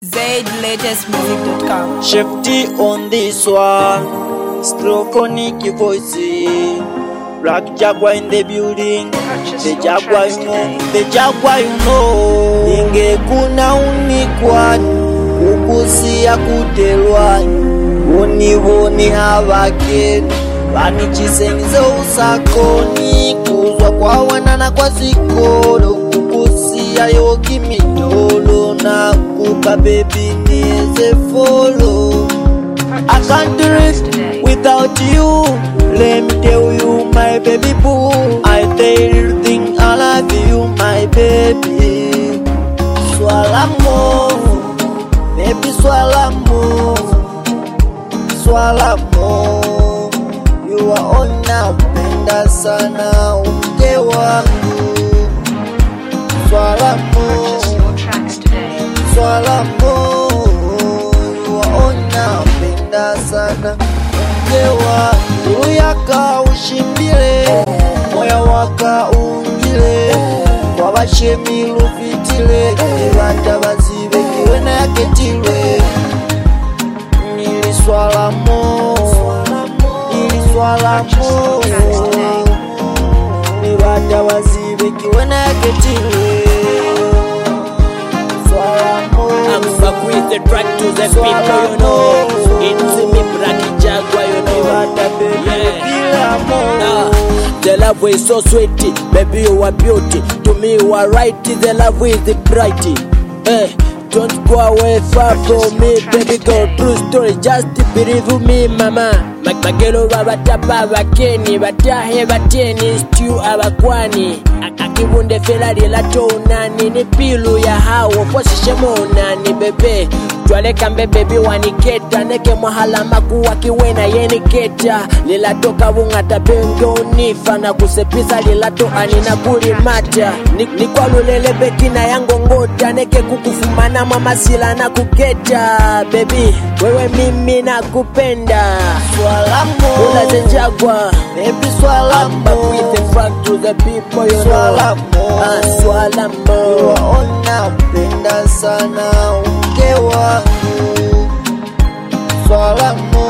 ZLatestmusic.com. Chef T on this one. Stroconic voice. Black Jaguar in the building. The Jaguar you know. The Jaguar you know. Ingekuna unikwani ukusiya kutelwani univoni havakeni vanichisengize usakoni kuzwa kwa wanana kwa zikolo kukusiya yoki mitolo na kuka bebi nieze folo I can't do it without you. Let me tell you, my baby boo. I tell you thing I love you, my baby. Swala mo, baby swala mo, swala mo. You are on now, penda sana umke wangu. Swala mo. swala mo waona penda sana mkewa uluyaka ushimbile moya waka ungile kwa bashemi lufitile bata bazibe kiwena yaketilwe niliswala mo niliswala mo ni bata bazibe kiwena yaketilwe swala mo I'm back with the track to the people, you know. It's me, Black Jaguar, you know. Yeah. Ah, the love is so sweet, baby you are beauty. To me you are right, the love is the bright. Hey, don't go away far from me, baby girl. True story, just believe me, mama. Mag- magelo babatapa abakeni batahe bateni stew abakwani A- akibunde ferari latonani ni pilu ya hawo posishemonani bebe twaleka mbebebi waniketa neke mwahala makuwa kiwena yeniketa lilatoka bung'ata pengonifa na kusepisa lilato anina kulimata Ni- nikwalulele bekina yangongota neke kukufumana mwamasila na kuketa bebi wewe mimi nakupenda swala mo ulazenjagwa baby swala I'm back mo with the fact to the people you know Swala mo. Ah, swala mo waona penda sana umke wangu swala mo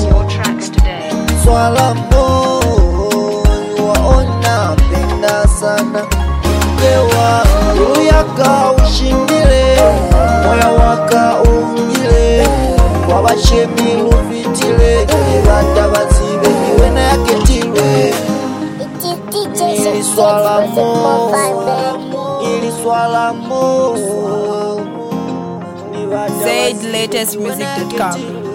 swala mo waona penda sana umke wangu yaka ushindile moya waka ungile kwa bashemi lufitile bata bazibe kiwena yaketilwe ili swala mo ili swala mo ni bata bazibe ZLatestmusic.com. kiwena yaketilwe.